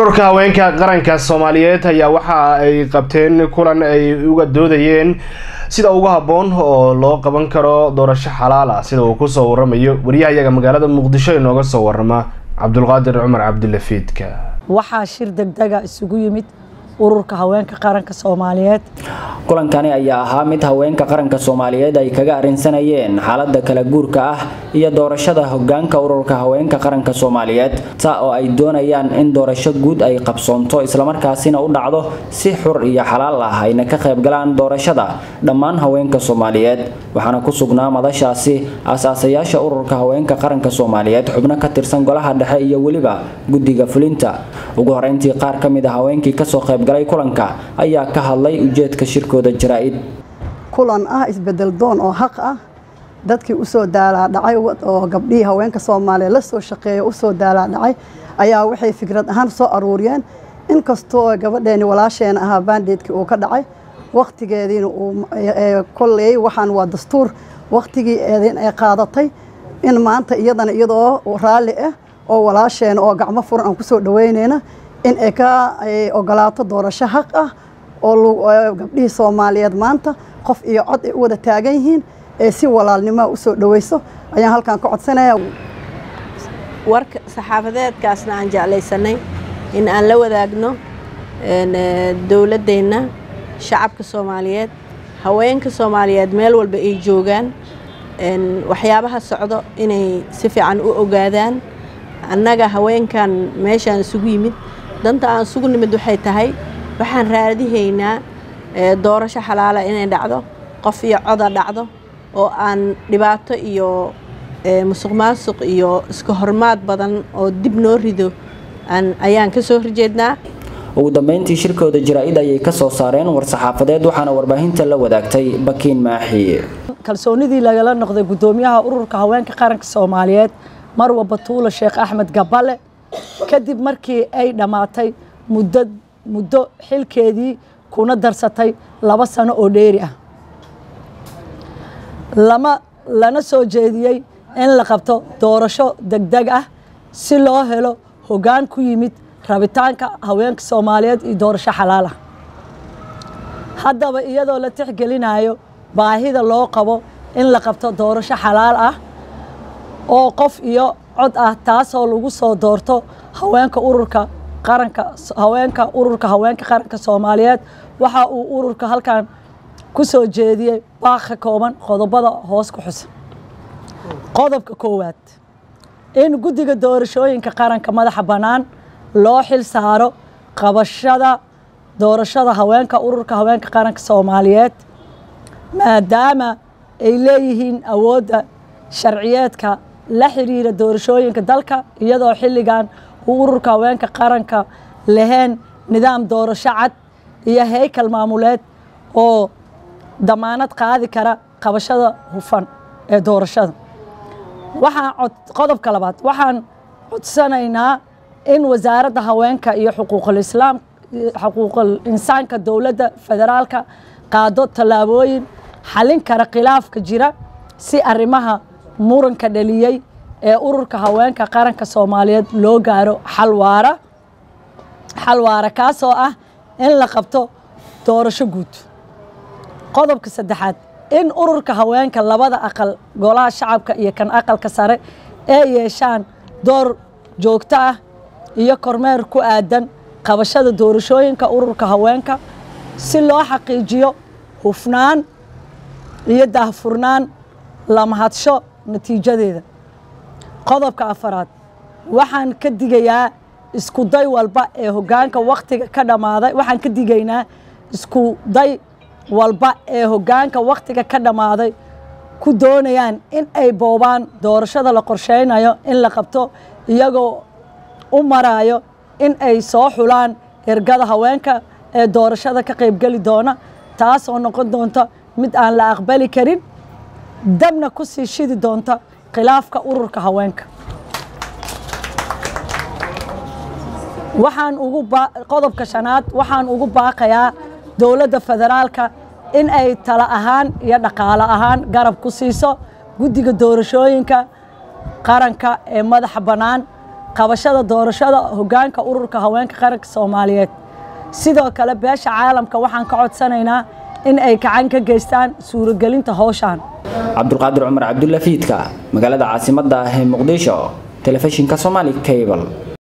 ururka haweenka qaranka soomaaliyeed ayaa waxa ay qabteen kulan ay uga doodayeen sida ugu habboon oo loo qaban karo doorasho xalaal ah sida uu kusoo waramayo wariyahayaga magaalada muqdisho inooga soo warama cabdulqaadir cumar cabdilafiidka waxaa shir degdega isugu yimid ururka haweenka qaranka soomaaliyeed kulankani ayaa ahaa mid haweenka qaranka soomaaliyeed ay kaga arrinsanayeen xaalada kala guurka ah iyo doorashada hogaanka ururka haweenka qaranka soomaaliyeed taa oo ay doonayaan in doorasho guud ay qabsoonto islamarkaasina u dhacdo si xur iyo xalaal ah ayna ka qaybgalaan doorashada dhammaan haweenka soomaaliyeed waxaana ku sugnaa madashaasi aasaasayaasha ururka haweenka qaranka soomaaliyeed xubno ka tirsan golaha dhexe iyo weliba guddiga fulinta ugu horeyntii qaar ka mid a haweenkii kasoo qaybgalay kulanka ayaa ka hadlay ujeedka shirkooda jaraa-id kulan ah isbedel doon oo xaq ah dadkii usoo daalaa dhacay oo gabdhihii haweenka soomaaliya la soo shaqeeya usoo daalaa dhacay ayaa waxay fikrad ahaan soo aruuriyeen inkastoo gabadheeni walaasheena ahaa baandeedkii uu ka dhacay wakhtigeediina uu kolley waxaan waa dastuur wakhtigii eedin ay qaadatay in maanta iyadana iyadoo raalli ah oo walaasheena oo gacmo furan aan kusoo dhaweyneyna in ay ka ogolaato doorasho xaq ah oo gabdhihii soomaaliyeed maanta qof iyo cod ay u wada taagan yihiin ee si walaalnimoa usoo dhaweyso ayaan halkan ka codsanaya warka saxaafadeedkaasna aan jeclaysanay in aan la wadaagno dowladdeenna shacabka soomaaliyeed haweenka soomaaliyeed meel walba ay joogaan waxyaabaha socdo inay si fiican u ogaadaan annaga haweenkan meeshaan isugu yimid danta aan isugu nimid waxay tahay waxaan raadihaynaa doorasho xalaala inay dhacdo qof iyo coda dhacdo oo aan dhibaato iyo musuq maasuq iyo iska hormaad badan oo dib noo rido ayaan ka soo horjeednaa ugu dambeyntii shirkooda jaraa-id ayay ka soo saareen war-saxaafadeed waxaana warbaahinta la wadaagtay bakiin maaxi kalsoonidii lagala noqday guddoomiyaha ururka haweenka qaranka soomaaliyeed marwa batuula sheekh axmed gaballe kadib markii ay dhammaatay muddo muddo xilkeedii kuna darsatay laba sano oo dheeri ah lama lana soo jeediyey in la qabto doorasho degdeg ah si loo helo hoggaan ku yimid rabitaanka haweenka soomaaliyeed iyo doorasho xalaal ah haddaba iyadoo la tixgelinayo baahida loo qabo in la qabto doorasho xalaal ah oo qof iyo cod ah taasoo lagu soo doorto haweenka ururka qaranka haweenka ururka haweenka qaranka soomaaliyeed waxa uu ururka halkan ku soo jeediyey baaq ka kooban qodobada hoos ku xusan qodobka koowaad in guddiga doorashooyinka qaranka madaxa bannaan loo xil saaro qabashada doorashada haweenka ururka haweenka qaranka soomaaliyeed maadaama ay leeyihiin awoodda sharciyeedka la xiriira doorashooyinka dalka iyadoo xilligan uu ururka haweenka qaranka lahayn nidaam doorasho cad iyo heykal maamuleed oo damaanad qaadi kara qabashada hufan ee doorashada waxaan qodobka labaad waxaan codsanaynaa in wasaaradda haweenka iyo xuquuqul islaam xuquuqul insaanka dowladda federaalka qaado tallaabooyin xalin kara khilaafka jira si arrimaha muranka dhaliyey ee ururka haweenka qaranka soomaaliyeed loo gaaro xalwaara xalwaara kaasoo ah in la qabto doorasho guud qodobka saddexaad in ururka haweenka labada aqal golaha shacabka iyo kan aqalka sare ee yeeshaan door joogto ah iyo kormeer ku aadan qabashada doorashooyinka ururka haweenka si loo xaqiijiyo hufnaan iyo daahfurnaan la mahadsho natiijadeeda qodobka afaraad waxaan ka digayaa isku day walba ee hoggaanka wakhtiga ka dhammaaday waxaan ka digaynaa isku day walba ee hoggaanka wakhtiga ka dhammaaday ku doonayaan in ay boobaan doorashada la qorsheynayo in la qabto iyagoo u marayo in ay soo xulaan ergada haweenka ee doorashada ka qaybgeli doona taasoo noqon doonta mid aan la aqbali karin dabna ku sii shidi doonta khilaafka ururka haweenka waxaan ugu qodobka shanaad waxaan ugu baaqayaa dowladda federaalka in ay tala ahaan iyo dhaqaale ahaan garab ku siiso guddiga doorashooyinka qaranka ee madaxa bannaan qabashada doorashada hoggaanka ururka haweenka qaranka soomaaliyeed sidoo kale beesha caalamka waxaan ka codsanaynaa in ay gacan ka geystaan suuragelinta howshan cabdulqaadir cumar cabdulla fiidka magaalada caasimadda ah ee muqdisho telefishinka somali cable